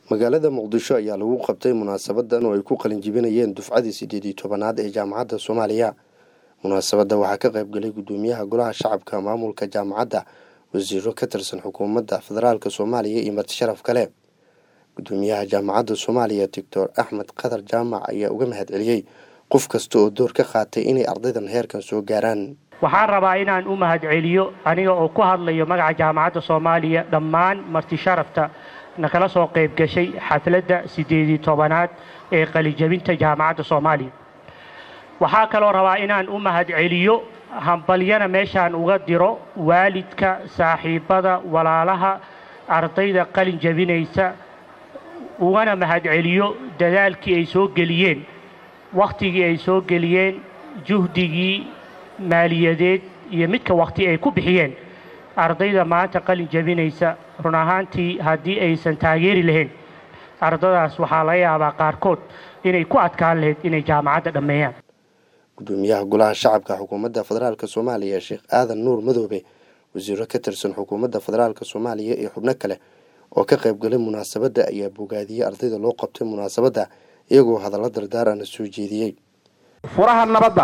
magaalada muqdisho ayaa lagu qabtay munaasabadan oo ay ku qalin jibinayeen dufcadii sideed iyo tobanaad ee jaamacadda soomaaliya munaasabadda waxaa ka qayb galay guddoomiyaha golaha shacabka maamulka jaamacadda wasiiro ka tirsan xukuumadda federaalk soomaaliya iyo marti sharaf kale guddoomiyaha jaamacadda soomaaliya doctor axmed qatar jaamac ayaa uga mahad celiyey qof kasta oo door ka qaatay inay ardaydan heerkan soo gaaraan waxaan rabaa inaan u mahad celiyo aniga oo ku hadlayo magaca jaamacadda soomaaliya dhammaan marti sharafta nakala soo qayb gashay xafladda siddeedii tobanaad ee qalijabinta jaamacadda soomaaliya waxaa kaloo rabaa inaan u mahad celiyo hambalyana meeshaan uga diro waalidka saaxiibbada walaalaha ardayda qalin jabinaysa ugana mahad celiyo dadaalkii ay soo geliyeen wakhtigii ay soo geliyeen juhdigii maaliyadeed iyo midka wakhti ay ku bixiyeen ardayda maanta qalin jabinaysa run ahaantii haddii aysan taageeri lahayn ardadaas waxaa laga yaabaa qaarkood inay ku adkaan lahayd inay jaamacadda dhammeeyaan guddoomiyaha golaha shacabka xukuumadda federaalk soomaaliya sheekh aadan nuur madoobe wasiiro ka tirsan xukuumadda federaalk soomaaliya iyo xubno kale oo ka qayb galay munaasabadda ayaa bogaadiyey ardayda loo qabtay munaasabadda iyagoo hadallo dardaarana soo jeediyey furaha nabadda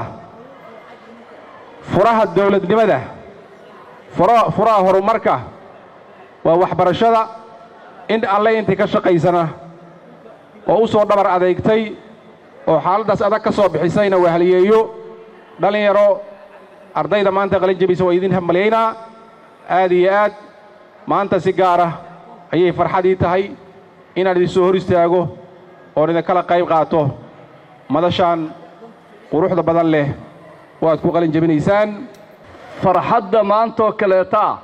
furaha dowladnimada furaha horumarka waa waxbarashada in alle intii ka shaqaysana oo u soo dhabar adeegtay oo xaaladdaas adag ka soo bixisayna wahaliyeeyo dhallinyaro ardayda maanta qalin jabisa waa idin hambalyaynaa aad iyo aad maanta si gaara ayay farxadii tahay inaan idin soo hor istaago oon idinkala qayb qaato madashaan quruxda badan leh oo aad ku qalin jabinaysaan farxadda maantoo kaleeta ah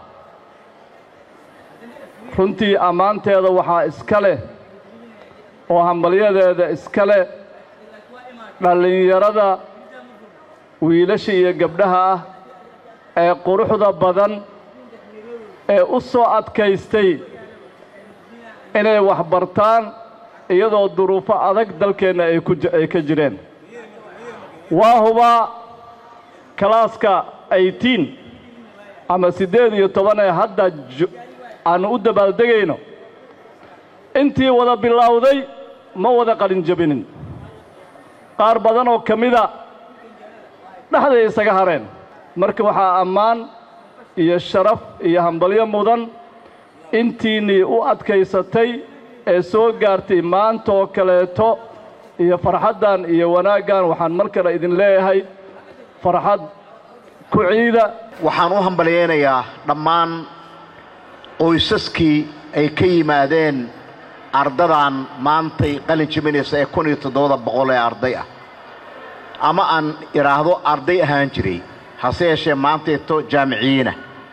runtii ammaanteeda waxaa iska leh oo hambalyadeeda iska leh dhallinyarada wiilasha iyo gabdhaha ah ee quruxda badan ee u soo adkaystay inay wax bartaan iyadoo duruufo adag dalkeenna ay ka jireen waa hubaa kalaaska aytiin ama siddeed iyo toban ee hadda aannu u dabaaldegayno intii wada bilowday ma wada qalin jabinin qaar badan oo ka mida dhexday isaga hareen marka waxaa ammaan iyo sharaf iyo hambalyo mudan intiinnii u adkaysatay ee soo gaartay maantaoo kaleeto iyo farxaddan iyo wanaaggan waxaan mar kale idin leeyahay farxad ku ciida waxaan u hambalyaynayaa dhammaan qoysaskii ay ka yimaadeen ardadan maantay qalin jabinaysa ee kun iyo toddobada boqol ee arday ah ama aan idhaahdo arday ahaan jiray hase yeeshee maantayto jaamiciyiina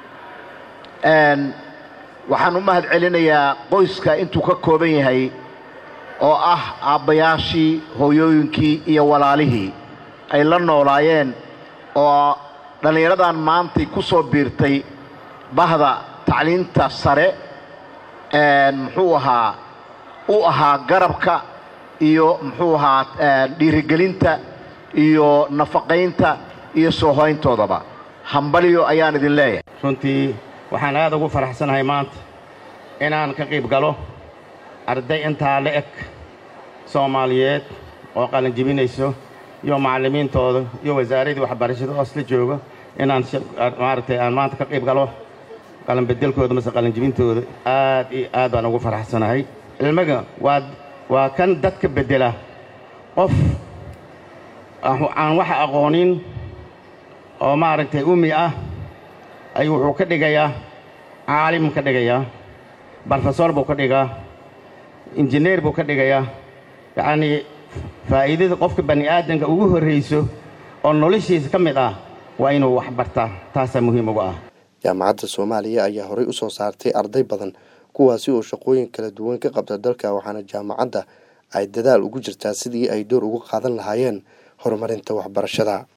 waxaan u mahad celinayaa qoyska intuu ka kooban yahay oo ah aabbayaashii hooyooyinkii iyo walaalihii ay la noolaayeen oo dhallinyaradan maantay ku soo biirtay bahda tacliinta sare muxuu ahaa u ahaa garabka iyo muxuu ahaa dhiirigelinta iyo nafaqaynta iyo soo hoyntoodaba hambalyo ayaan idin leeyahay runtii waxaan aad ugu faraxsanahay maanta inaan ka qayb galo arday intaa la eg soomaaliyeed oo qalin jibinayso iyo macallimiintooda iyo wasaaraddii waxbarashada oo isla joogo inaan maaragtay aan maanta ka qayb galo qalinbedelkooda mase qalinjibintooda aad iyo aad baan ugu faraxsanahay cilmiga waa waa kan dadka beddela qof aan wax aqoonin oo maaragtay umi ah ayuu wuxuu ka dhigayaa caalim ka dhigayaa barofesor buu ka dhigaa injineer buu ka dhigayaa yacnii faa'iidada qofka bani aadamka ugu horrayso oo noloshiisa ka mid ah waa inuu wax bartaa taasaa muhiim uga ah jaamacadda soomaaliya ayaa horey u soo saartay arday badan kuwaasi oo shaqooyin kala duwan ka qabta dalka waxaana jaamacadda ay dadaal ugu jirtaa sidii ay door uga qaadan lahaayeen horumarinta waxbarashada